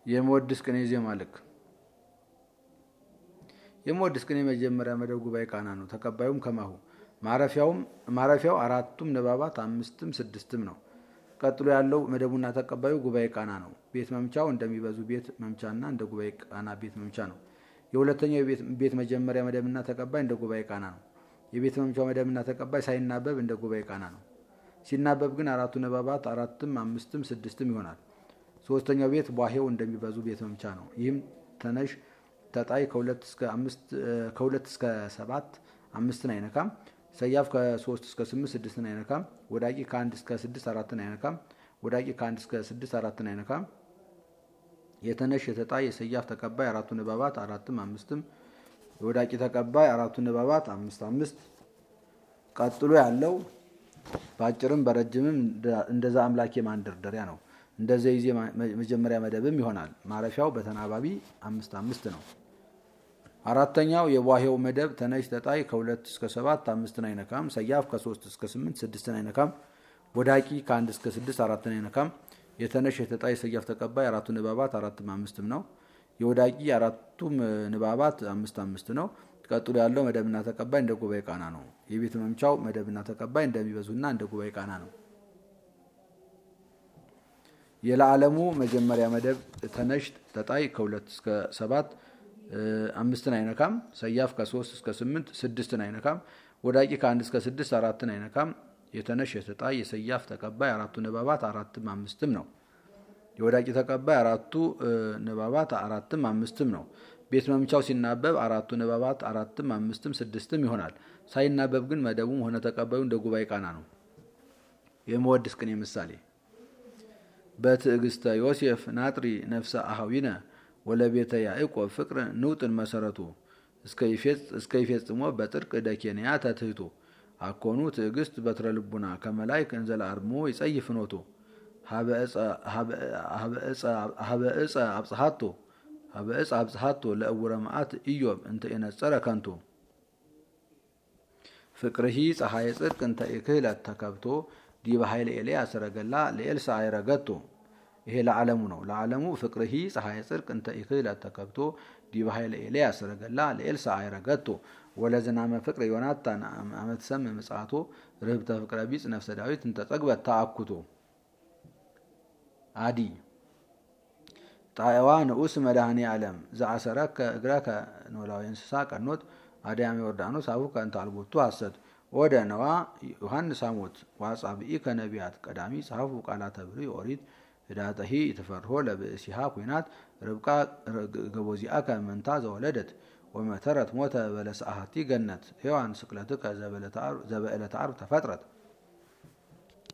የመወድስ ቅኔ ዜማ ልክ የመወድስ ቅኔ መጀመሪያ መደብ ጉባኤ ቃና ነው። ተቀባዩም ከማሁ ማረፊያው አራቱም ንባባት አምስትም ስድስትም ነው። ቀጥሎ ያለው መደቡና ተቀባዩ ጉባኤ ቃና ነው። ቤት መምቻው እንደሚበዙ ቤት መምቻና እንደ ጉባኤ ቃና ቤት መምቻ ነው። የሁለተኛው ቤት መጀመሪያ መደብና ተቀባይ እንደ ጉባኤ ቃና ነው። የቤት መምቻው መደብና ተቀባይ ሳይናበብ እንደ ጉባኤ ቃና ነው። ሲናበብ ግን አራቱ ንባባት አራትም አምስትም ስድስትም ይሆናል። ሶስተኛው ቤት ቧሄው እንደሚበዙ ቤት መምቻ ነው። ይህም ተነሽ ተጣይ ከሁለት እስከ ሰባት አምስትን አይነካም። ሰያፍ ከሶስት እስከ ስምንት ስድስትን አይነካም። ወዳቂ ከአንድ እስከ ስድስት አራትን አይነካም። ወዳቂ ከአንድ እስከ ስድስት አራትን አይነካም። የተነሽ የተጣይ የሰያፍ ተቀባይ አራቱ ንባባት አራትም አምስትም የወዳቂ ተቀባይ አራቱ ንባባት አምስት አምስት ቀጥሎ ያለው በአጭርም በረጅምም እንደዛ አምላኬ ማንደርደሪያ ነው። እንደዚ ጊዜ መጀመሪያ መደብም ይሆናል። ማረፊያው በተናባቢ አምስት አምስት ነው። አራተኛው የቧሄው መደብ ተነሽ ተጣይ ከሁለት እስከ ሰባት አምስትን አይነካም። ሰያፍ ከሶስት እስከ ስምንት ስድስትን አይነካም። ወዳቂ ከአንድ እስከ ስድስት አራትን አይነካም። የተነሽ የተጣይ የሰያፍ ተቀባይ አራቱ ንባባት አራትም አምስትም ነው። የወዳቂ አራቱም ንባባት አምስት አምስት ነው። ቀጥሎ ያለው መደብና ተቀባይ እንደ ጉባኤ ቃና ነው። የቤት መምቻው መደብና ተቀባይ እንደሚበዙና እንደ ጉባኤ ቃና ነው። የለዓለሙ መጀመሪያ መደብ ተነሽ ተጣይ ከሁለት እስከ ሰባት አምስትን አይነካም። ሰያፍ ከሶስት እስከ ስምንት ስድስትን አይነካም። ወዳቂ ከአንድ እስከ ስድስት አራትን አይነካም። የተነሽ የተጣይ የሰያፍ ተቀባይ አራቱ ንባባት አራትም አምስትም ነው። የወዳቂ ተቀባይ አራቱ ንባባት አራትም አምስትም ነው። ቤት መምቻው ሲናበብ አራቱ ንባባት አራትም አምስትም ስድስትም ይሆናል። ሳይናበብ ግን መደቡም ሆነ ተቀባዩ እንደ ጉባኤ ቃና ነው። የመወድስ ቅኔ ምሳሌ በትዕግስተ ዮሴፍ ናጥሪ ነፍሰ አሃዊነ ወለቤተ ያዕቆብ ፍቅር ንውጥን መሰረቱ እስከ ይፌጽሞ በጥርቅ ደኬንያ ተትህቱ አኮኑ ትዕግስት በትረ ልቡና ከመላይክ እንዘለ አርሞ ይጸይፍ ኖቱ ሀበ እፀ አብጽሐቶ ሀበ እፀ አብጽሐቶ ለእውረ መዓት ኢዮብ እንተ የነጸረ ከንቱ ፍቅርሂ ፀሐየ ጽድቅ እንተ ኢክህለት ተከብቶ ዲበ ኃይለ ኤልያስ ሰረገላ ለኤልሳ አይረገቶ ይሄ ለዓለሙ ነው። ለዓለሙ ፍቅርሂ ፀሐየ ጽድቅ እንተ ኢክህለት ተከብቶ ዲበ ኃይለ ኤልያስ ሰረገላ ለኤልሳ አይረገቶ ወለዝናመ ፍቅር ዮናታን አመትሰም ምጽአቶ ርህብተ ፍቅረ ቢጽ ነፍሰ ዳዊት እንተ ጠግበት ተአኩቶ አዲ ጣዕዋ ንዑስ መድኃኔ ዓለም ዘአሰረከ እግረከ ኖላዊ እንስሳ ቀኖት አድያም ዮርዳኖስ አቡከ እንተ አልቦቱ ሐሰት ወደ ነዋ ዮሐንስ አሞት ዋጻብኢ ከነቢያት ቀዳሚ ጸሐፉ ቃላተ ብሉይ ኦሪት ህዳጠሂ የተፈርሆ ለብእሲሃ ኩናት ርብቃ ገቦዚአከ መንታ ዘወለደት ወመተረት ሞተ በለሰአሃቲ ገነት ሔዋን ስቅለትከ ዘበዕለተ ዓርብ ተፈጥረት